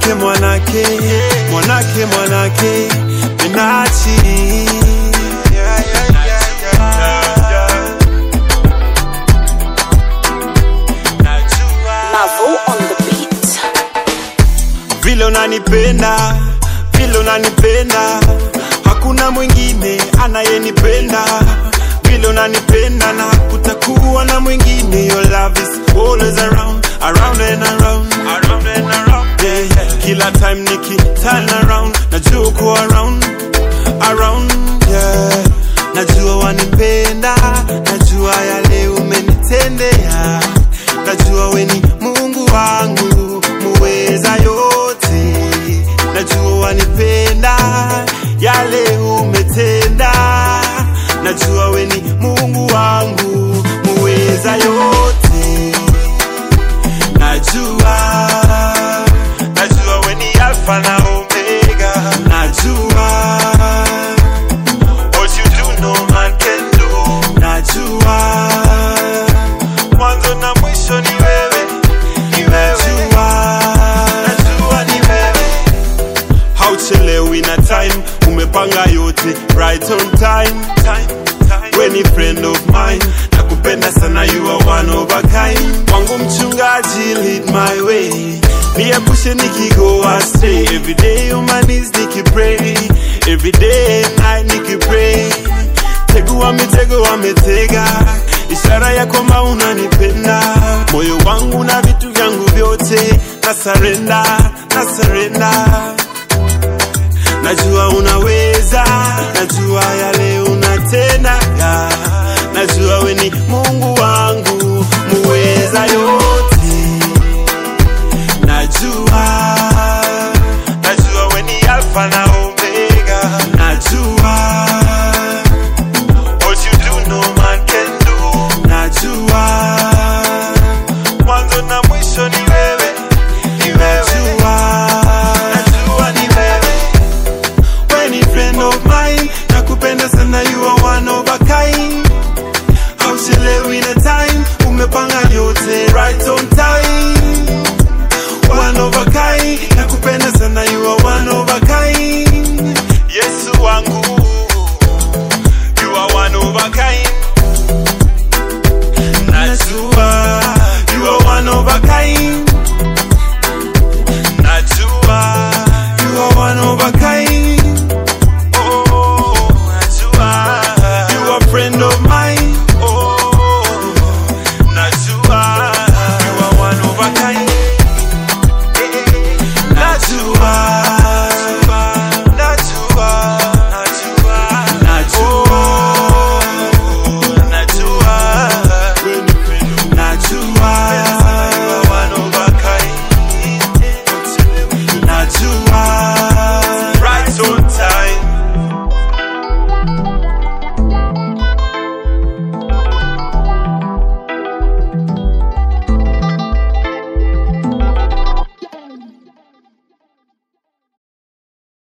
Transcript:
mwanake mwanake mwanake mwanake minachi yeah, yeah, yeah, yeah, yeah. Najua Mavo on the beat. vile unanipenda vile unanipenda hakuna mwingine anayenipenda vile unanipenda na kutakuwa na mwingine your love is always around around and around around and around yeah, yeah. kila time niki turn around najua uko around around yeah. najua wanipenda najua yale umenitendea najua weni mungu wangu muweza yote najua wanipenda yale umetenda najua weni mungu wangu muweza yote najua najua weni alfa na omega najua what you do no man can do najua mwanzo na mwisho ni wewe ni wewe najua najua ni wewe hauchelewi na time umepanga yote right on time, time, time. we ni friend of mine nakupenda sana you are one of a kind wangu mchungaji lead my way niepushe nikigo astray every day on my knees nikipray every day and night nikipray tegu wamitego wametega ishara ya kwamba unanipenda moyo wangu na vitu vyangu vyote na sarenda na sarenda najua unaweza najua yale unatenda najua we ni mungu wangu muweza yote najua najua we ni alfa na omega najua what you do no man can do najua mwanzo na mwisho ni wewe ni wewe najua najua ni wewe we ni friend of mine nakupenda sana you are one of a kind hauchelewi na time umepanga yote right on time one of a kind nakupenda sana you are one of a